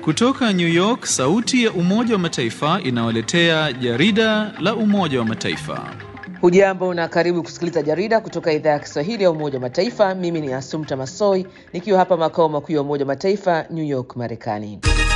Kutoka New York, sauti ya Umoja wa Mataifa inawaletea jarida la Umoja wa Mataifa. Hujambo na karibu kusikiliza jarida kutoka idhaa ya Kiswahili ya Umoja wa Mataifa. Mimi ni Asumta Masoi nikiwa hapa makao makuu ya Umoja wa Mataifa, New York, Marekani.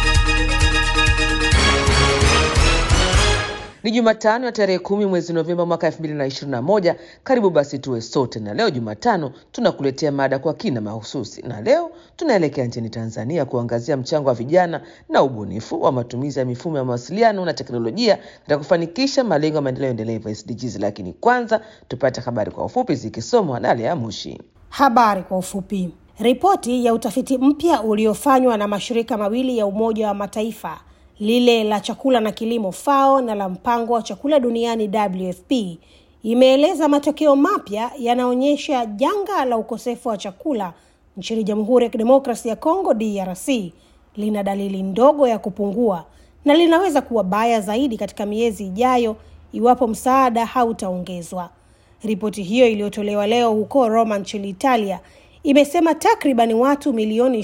Ni Jumatano ya tarehe kumi mwezi Novemba mwaka 2021. Karibu basi tuwe sote, na leo Jumatano tunakuletea mada kwa kina mahususi, na leo tunaelekea nchini Tanzania kuangazia mchango wa vijana na ubunifu wa matumizi ya mifumo ya mawasiliano na teknolojia katika kufanikisha malengo ya maendeleo endelevu SDGs. Lakini kwanza tupate habari kwa ufupi zikisomwa na Lea Mushi. Habari kwa ufupi. Ripoti ya utafiti mpya uliofanywa na mashirika mawili ya Umoja wa Mataifa lile la chakula na kilimo FAO na la mpango wa chakula duniani WFP imeeleza matokeo mapya yanaonyesha janga la ukosefu wa chakula nchini Jamhuri ya Kidemokrasia ya Kongo DRC lina dalili ndogo ya kupungua na linaweza kuwa baya zaidi katika miezi ijayo iwapo msaada hautaongezwa. Ripoti hiyo iliyotolewa leo huko Roma nchini Italia imesema takriban watu milioni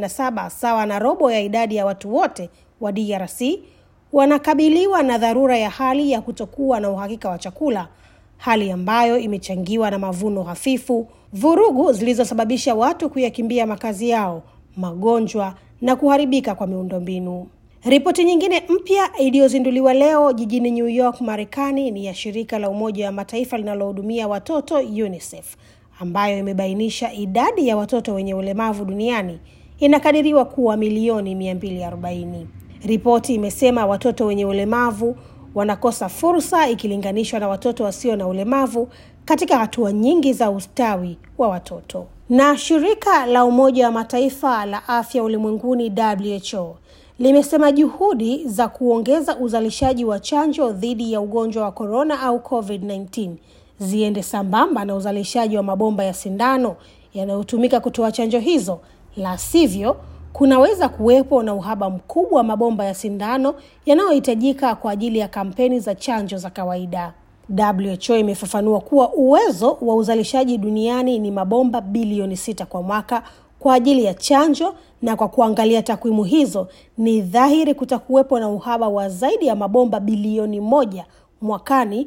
27 sawa na robo ya idadi ya watu wote wa DRC wanakabiliwa na dharura ya hali ya kutokuwa na uhakika wa chakula, hali ambayo imechangiwa na mavuno hafifu, vurugu zilizosababisha watu kuyakimbia makazi yao, magonjwa na kuharibika kwa miundombinu. Ripoti nyingine mpya iliyozinduliwa leo jijini New York, Marekani ni ya shirika la Umoja wa Mataifa linalohudumia watoto UNICEF, ambayo imebainisha idadi ya watoto wenye ulemavu duniani inakadiriwa kuwa milioni 240. Ripoti imesema watoto wenye ulemavu wanakosa fursa ikilinganishwa na watoto wasio na ulemavu katika hatua nyingi za ustawi wa watoto. Na shirika la Umoja wa Mataifa la afya ulimwenguni WHO limesema juhudi za kuongeza uzalishaji wa chanjo dhidi ya ugonjwa wa korona au COVID-19 ziende sambamba na uzalishaji wa mabomba ya sindano yanayotumika kutoa chanjo hizo, la sivyo kunaweza kuwepo na uhaba mkubwa wa mabomba ya sindano yanayohitajika kwa ajili ya kampeni za chanjo za kawaida. WHO imefafanua kuwa uwezo wa uzalishaji duniani ni mabomba bilioni sita kwa mwaka kwa ajili ya chanjo, na kwa kuangalia takwimu hizo ni dhahiri kutakuwepo na uhaba wa zaidi ya mabomba bilioni moja mwakani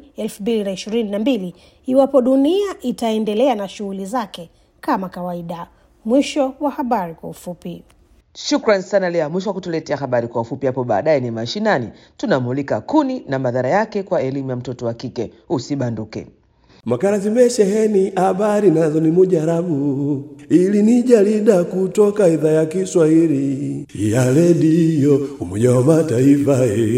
2022 iwapo dunia itaendelea na shughuli zake kama kawaida. Mwisho wa habari kwa ufupi. Shukran sana Lea Mwisho wa kutuletea habari kwa ufupi. Hapo baadaye ni mashinani, tunamulika kuni na madhara yake kwa elimu ya mtoto wa kike. Usibanduke. Makala zimesheheni habari nazo ni mujarabu, ili ni jarida kutoka idhaa ya Kiswahili ya redio Umoja wa Mataifa.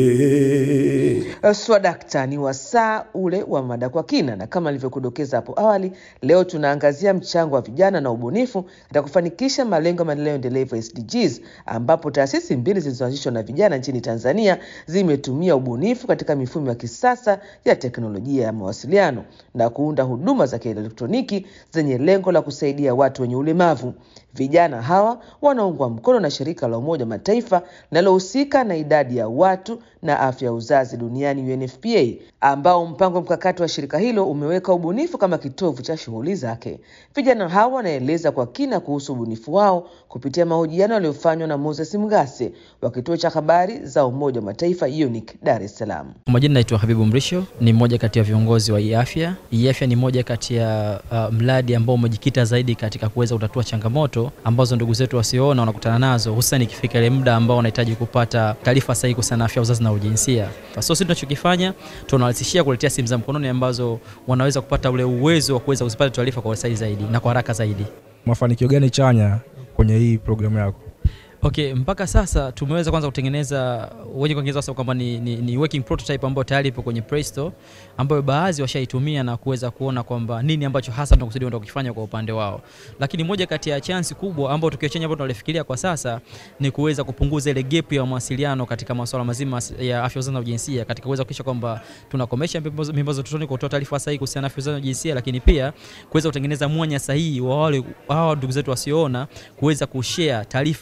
Ee. Swadakta ni wasaa ule wa mada kwa kina, na kama nilivyokudokeza hapo awali, leo tunaangazia mchango wa vijana na ubunifu katika kufanikisha malengo ya maendeleo endelevu SDGs, ambapo taasisi mbili zilizoanzishwa na vijana nchini Tanzania zimetumia ubunifu katika mifumo ya kisasa ya teknolojia ya mawasiliano na kuunda huduma za kielektroniki zenye lengo la kusaidia watu wenye ulemavu. Vijana hawa wanaungwa mkono na shirika la Umoja wa Mataifa linalohusika na idadi ya watu na afya ya uzazi duniani UNFPA, ambao mpango mkakati wa shirika hilo umeweka ubunifu kama kitovu cha shughuli zake. Vijana hawa wanaeleza kwa kina kuhusu ubunifu wao kupitia mahojiano yaliyofanywa na Moses Mgase wa kituo cha habari za Umoja wa Mataifa UNIC Dar es Salaam. Kwa majina naitwa Habibu Mrisho, ni mmoja kati ya viongozi wa iafya. Iafya ni moja kati ya uh, mradi ambao umejikita zaidi katika kuweza kutatua changamoto ambazo ndugu zetu wasioona wanakutana nazo, hususan ikifika ile muda ambao wanahitaji kupata taarifa sahihi kuhusiana na afya uzazi na ujinsia. So sisi tunachokifanya tunawarahisishia kuletea simu za mkononi ambazo wanaweza kupata ule uwezo wa kuweza kuzipata taarifa kwa usahihi zaidi na kwa haraka zaidi. Mafanikio gani chanya kwenye hii programu yako? Okay, mpaka sasa tumeweza kwanza kutengeneza wenye kuongeza sasa kwamba ni, ni, ni working prototype ambayo tayari ipo kwenye Play Store ambayo baadhi washaitumia na kuweza kuona kwamba nini ambacho hasa tunakusudia kwenda kukifanya kwa upande wao. Lakini moja kati ya chansi kubwa ambayo tukio chenye ambayo tunalifikiria kwa sasa ni kuweza kupunguza ile gap ya mawasiliano katika masuala mazima ya afya uzazi na ujinsia katika kuweza kuhakikisha kwamba tunakomesha mimba za utotoni kwa kutoa taarifa sahihi kuhusiana na afya uzazi na ujinsia, lakini pia kuweza kutengeneza mwanya sahihi wa wale hawa ndugu zetu wasioona kuweza kushare taarifa kuhusiana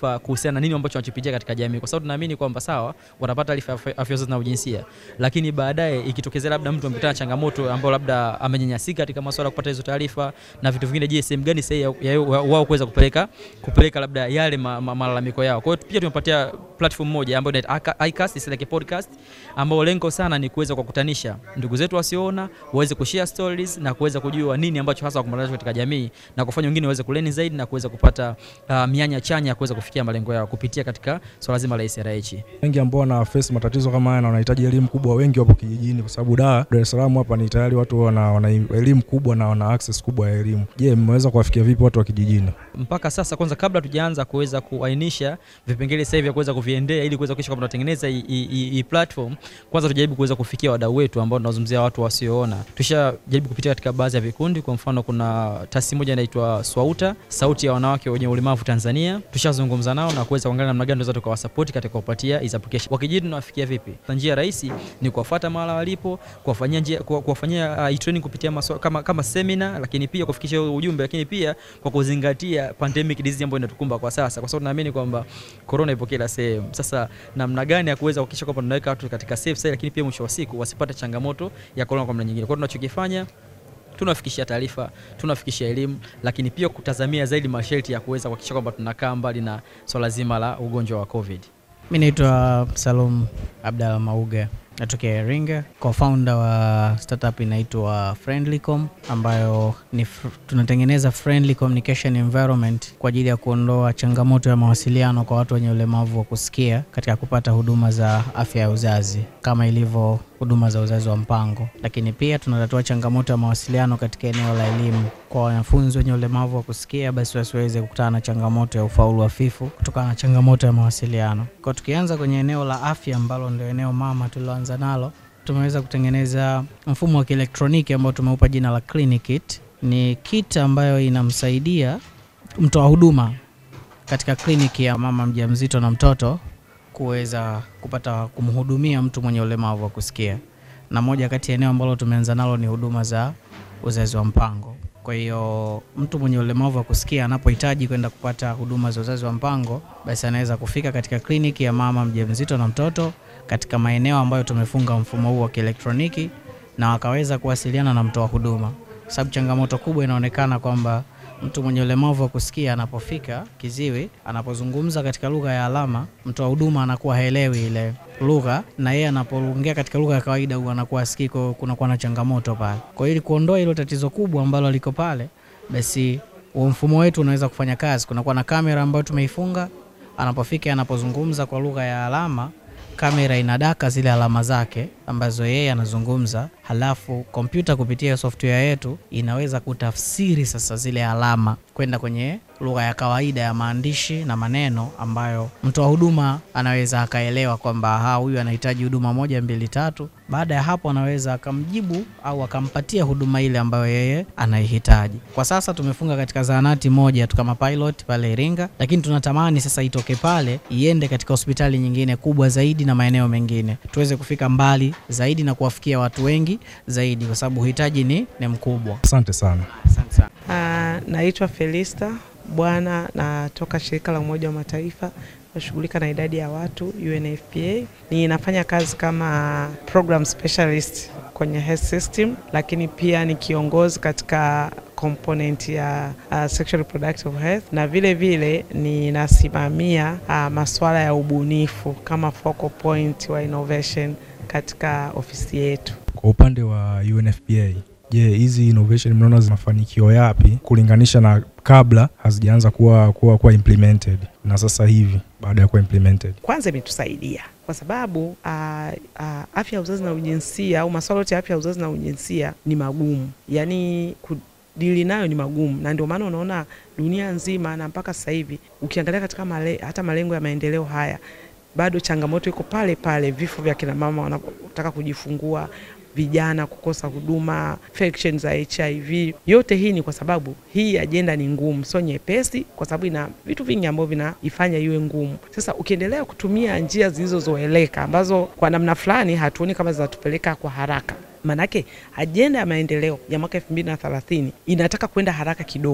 kuhusiana na nini ambacho wanachopitia katika jamii, kwa sababu tunaamini kwamba sawa, watapata taarifa ya afya afya uzazi na ujinsia, lakini baadaye ikitokezea labda mtu amepata na changamoto ambayo labda amenyanyasika katika masuala ya kupata hizo taarifa na vitu vingine, je, sehemu gani sahihi ya, ya, wao kuweza kupeleka kupeleka labda yale ma, ma, malalamiko yao. Kwa hiyo pia tumepatia platform moja ambayo inaitwa iCast, is like a podcast ambao lengo sana ni kuweza kukutanisha ndugu zetu wasioona waweze kushare stories na kuweza kujua nini ambacho hasa wakumbana nacho katika jamii na kufanya wengine waweze kuleni zaidi na kuweza kupata uh, mianya chanya ya kuweza kufikia malengo yao kupitia katika swala zima la SRH. Wengi ambao wana face matatizo kama haya na wanahitaji elimu kubwa, wengi wapo kijijini, kwa sababu da Dar es Salaam hapa ni tayari watu wana, wana elimu kubwa na wana access kubwa ya elimu. Je, mmeweza kuwafikia vipi watu wa kijijini? Mpaka sasa, kwanza kabla tujaanza kuweza kuainisha vipengele sasa hivi vya kuweza kuviendea ili kuweza kuhakikisha kwamba tunatengeneza hii platform, kwanza tujaribu kuweza kufikia wadau wetu ambao tunazungumzia watu wasioona. Tushajaribu kupitia katika baadhi ya vikundi, kwa mfano kuna taasisi moja inaitwa Swauta, sauti ya wanawake wenye ulemavu Tanzania. Tushazungumza nao na kuweza kuangalia namna gani tunaweza tukawasupport katika kuwapatia hizo application. Wakijiji tunawafikia vipi? Njia rahisi ni kuwafuata mahala walipo, kuwafanyia njia kuwafanyia uh, training kupitia maswala kama kama seminar, lakini pia kufikisha ujumbe, lakini pia kwa kuzingatia pandemic disease ambayo inatukumba kwa sasa, kwa sababu tunaamini kwamba corona ipo kila sehemu. Sasa namna gani ya kuweza kuhakikisha kwamba tunaweka watu katika safe side, lakini pia mwisho wa siku wasipate changamoto ya corona kwa namna nyingine. Kwa hiyo tunachokifanya tunafikishia taarifa, tunafikishia elimu, lakini pia kutazamia zaidi masharti ya kuweza kuhakikisha kwamba tunakaa mbali na swala zima la ugonjwa wa COVID. Mi naitwa Salum Abdalla Mauga, natokea Iringa, co-founder wa startup inaitwa Friendlycom ambayo ni fr tunatengeneza friendly communication environment kwa ajili ya kuondoa changamoto ya mawasiliano kwa watu wenye ulemavu wa kusikia katika kupata huduma za afya ya uzazi kama ilivyo huduma za uzazi wa mpango, lakini pia tunatatua changamoto ya mawasiliano katika eneo la elimu kwa wanafunzi wenye ulemavu wa kusikia, basi wasiweze kukutana na changamoto ya ufaulu hafifu kutokana na changamoto ya mawasiliano. Kwa tukianza kwenye eneo la afya ambalo ndio eneo mama tuliloanza nalo, tumeweza kutengeneza mfumo wa kielektroniki ambao tumeupa jina la Clinic Kit. Ni kit ambayo inamsaidia mtoa huduma katika kliniki ya mama mjamzito na mtoto kuweza kupata kumhudumia mtu mwenye ulemavu wa kusikia, na moja kati ya eneo ambalo tumeanza nalo ni huduma za uzazi wa mpango. Kwa hiyo mtu mwenye ulemavu wa kusikia anapohitaji kwenda kupata huduma za uzazi wa mpango, basi anaweza kufika katika kliniki ya mama mjamzito na mtoto katika maeneo ambayo tumefunga mfumo huu wa kielektroniki, na wakaweza kuwasiliana na mtoa huduma, kwa sababu changamoto kubwa inaonekana kwamba mtu mwenye ulemavu wa kusikia anapofika kiziwi, anapozungumza katika lugha ya alama, mtoa huduma anakuwa haelewi ile lugha, na yeye anapoongea katika lugha ya kawaida huwa anakuwa asikii, kunakuwa na changamoto pale. Kwa hiyo ili kuondoa hilo tatizo kubwa ambalo liko pale, basi huo mfumo wetu unaweza kufanya kazi. Kunakuwa na kamera ambayo tumeifunga, anapofika, anapozungumza kwa lugha ya alama kamera inadaka zile alama zake ambazo yeye anazungumza, halafu kompyuta kupitia software yetu inaweza kutafsiri sasa zile alama kwenda kwenye lugha ya kawaida ya maandishi na maneno ambayo mtoa huduma anaweza akaelewa kwamba ha, huyu anahitaji huduma moja mbili tatu. Baada ya hapo, anaweza akamjibu au akampatia huduma ile ambayo yeye anaihitaji. Kwa sasa tumefunga katika zahanati moja tu kama pilot pale Iringa, lakini tunatamani sasa itoke pale iende katika hospitali nyingine kubwa zaidi na maeneo mengine, tuweze kufika mbali zaidi na kuwafikia watu wengi zaidi, kwa sababu uhitaji ni, ni mkubwa. Asante sana. Asante sana. Uh, naitwa Felista Bwana, natoka shirika la Umoja wa Mataifa nashughulika na idadi ya watu UNFPA. Ninafanya kazi kama program specialist kwenye health system, lakini pia ni kiongozi katika component ya uh, sexual reproductive health na vile vile ninasimamia uh, masuala ya ubunifu kama focal point wa innovation katika ofisi yetu. Kwa upande wa UNFPA, je, hizi innovation mnaona zina mafanikio yapi kulinganisha na kabla hazijaanza kuwa, kuwa, kuwa implemented na sasa hivi baada ya kuwa implemented? Kwanza imetusaidia kwa sababu uh, uh, afya ya uzazi na ujinsia au masuala yote ya afya ya uzazi na ujinsia ni magumu, yaani dili nayo ni magumu, na ndio maana unaona dunia nzima na mpaka sasa hivi ukiangalia katika male, hata malengo ya maendeleo haya bado changamoto iko pale pale, vifo vya kina mama wanapotaka kujifungua, vijana kukosa huduma, infection za HIV. Yote hii ni kwa sababu hii ajenda ni ngumu, sio nyepesi, kwa sababu ina vitu vingi ambavyo vinaifanya iwe ngumu. Sasa ukiendelea kutumia njia zilizozoeleka ambazo kwa namna fulani hatuoni kama zinatupeleka kwa haraka Manake ajenda ya maendeleo ya mwaka elfu mbili na thelathini inataka kwenda haraka kidogo,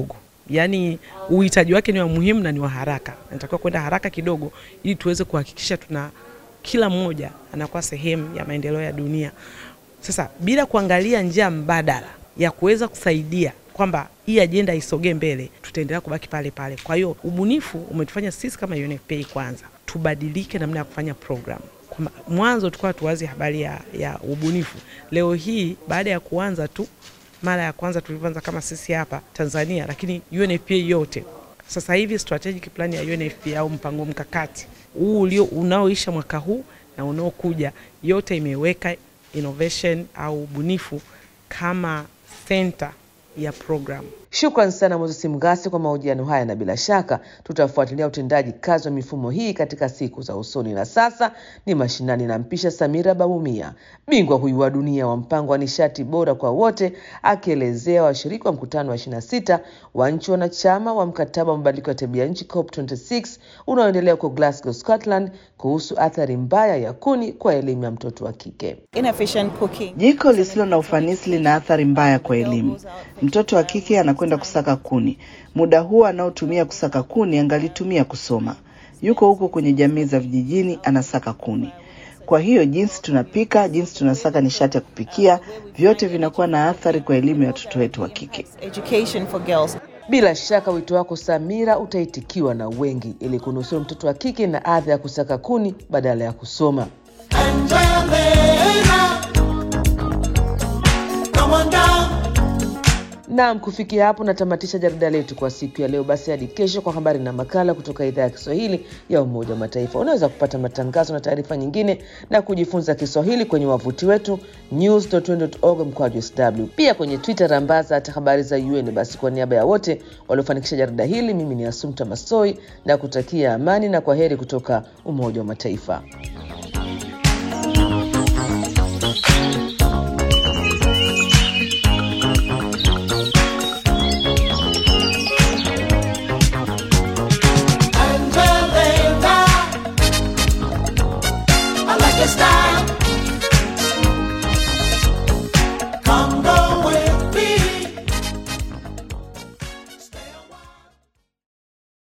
yaani uhitaji wake ni wa muhimu na ni wa haraka, natakiwa kwenda haraka kidogo, ili tuweze kuhakikisha tuna kila mmoja anakuwa sehemu ya maendeleo ya dunia. Sasa bila kuangalia njia mbadala ya kuweza kusaidia kwamba hii ajenda isogee mbele, tutaendelea kubaki pale pale. Kwa hiyo ubunifu umetufanya sisi kama UNFPA kwanza tubadilike namna ya kufanya program. Kwa mwanzo tulikuwa tuwazi habari ya, ya ubunifu. Leo hii baada ya kuanza tu mara ya kwanza tulivyoanza kama sisi hapa Tanzania, lakini UNFPA yote sasa hivi strategic plan ya UNFPA au mpango mkakati huu ulio unaoisha mwaka huu na unaokuja, yote imeweka innovation au ubunifu kama center ya program. Shukran sana Moses Mgasi kwa mahojiano haya, na bila shaka tutafuatilia utendaji kazi wa mifumo hii katika siku za usoni. Na sasa ni mashinani, na mpisha Samira Babumia, bingwa huyu wa dunia wa mpango wa nishati bora kwa wote, akielezea washiriki wa mkutano wa 26 wa nchi wanachama wa mkataba wa mabadiliko ya tabia nchi COP26 unaoendelea huko Glasgow, Scotland, kuhusu athari mbaya ya kuni kwa elimu ya mtoto wa kike. Jiko lisilo na ufanisi lina athari mbaya kwa elimu. Mtoto wa kike anakwenda kusaka kuni, muda huo anaotumia kusaka kuni angalitumia kusoma. Yuko huko kwenye jamii za vijijini, anasaka kuni. Kwa hiyo jinsi tunapika, jinsi tunasaka nishati ya kupikia, vyote vinakuwa na athari kwa elimu ya watoto wetu wa kike. Bila shaka wito wako Samira utaitikiwa na wengi, ili kunusuru mtoto wa kike na adha ya kusaka kuni badala ya kusoma. Naam, kufikia hapo natamatisha jarida letu kwa siku ya leo. Basi hadi kesho kwa habari na makala kutoka idhaa ya Kiswahili ya Umoja wa Mataifa. Unaweza kupata matangazo na taarifa nyingine na kujifunza Kiswahili kwenye wavuti wetu news.un.org mkwaju sw, pia kwenye Twitter rambaza hata habari za UN. Basi kwa niaba ya wote waliofanikisha jarida hili, mimi ni Asumta Masoi na kutakia amani na kwa heri kutoka Umoja wa Mataifa. Angelina, I like your style.